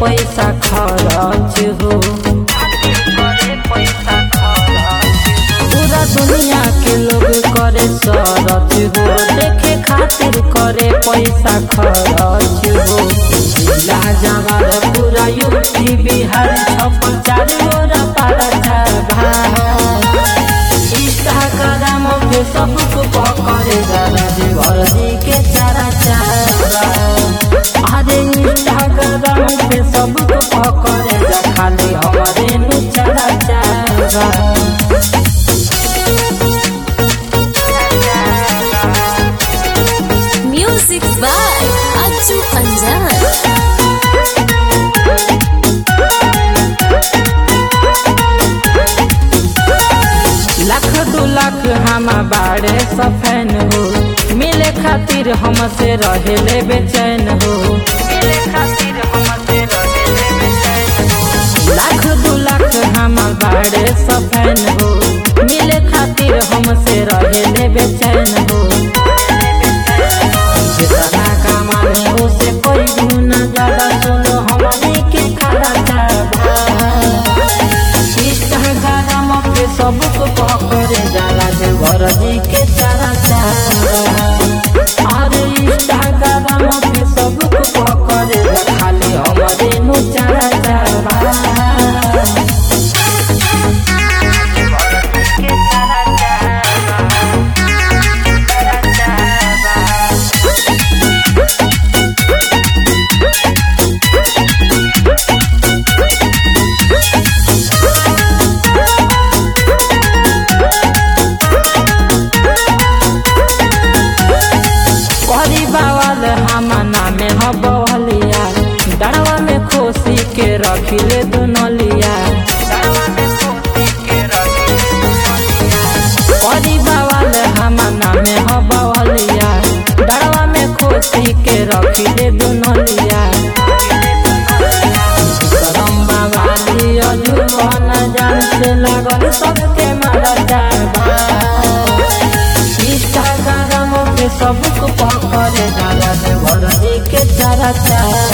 पैसा खर्च हो पूरा दुनिया के लोग करे सरच हो देखे खातिर करे पैसा खर्च हो जिला जवार पूरा यूपी बिहार छप्पन चार गोरा पारा छाभा इंस्टाग्राम पे सबको पकड़े जाला देवर जी के चारा चारा अरे इंस्टाग्राम पे सबको पकड़े जा खाली हमारे नु चारा चारा Music by Aju Anjan. Lakh दू लाख हम बाड़े सफैन हो मिले खातिर हमसे रहेले बेचैन हो मिले खातिर हमसे रहेले बेचैन हो लाख दू लाख हम बाड़े सफैन हो मिले खातिर हमसे रहेले बेचैन हो जितना कमाने हो से कोई गुना ज्यादा सुनो हमारे के खरा चाबा इंस्टाग्राम पे सबको पकड़े जाला देवर जी के चारा चारा अरे इंस्टाग्राम पे सबको पकड़े जा खाली हमारे नु चारा चारा करी बावल हमाना में हबलिया डरवा में खोसी के रखिले दुनलिया करी बावल हमाना में हबलिया डरवा में खोसी के रखिले दुनलिया करम बाबाली अजुवन जान से लागल सबके मारा जाबा इंस्टाग्राम पे सबको पकड़े जाला देवर जी के चारा चारा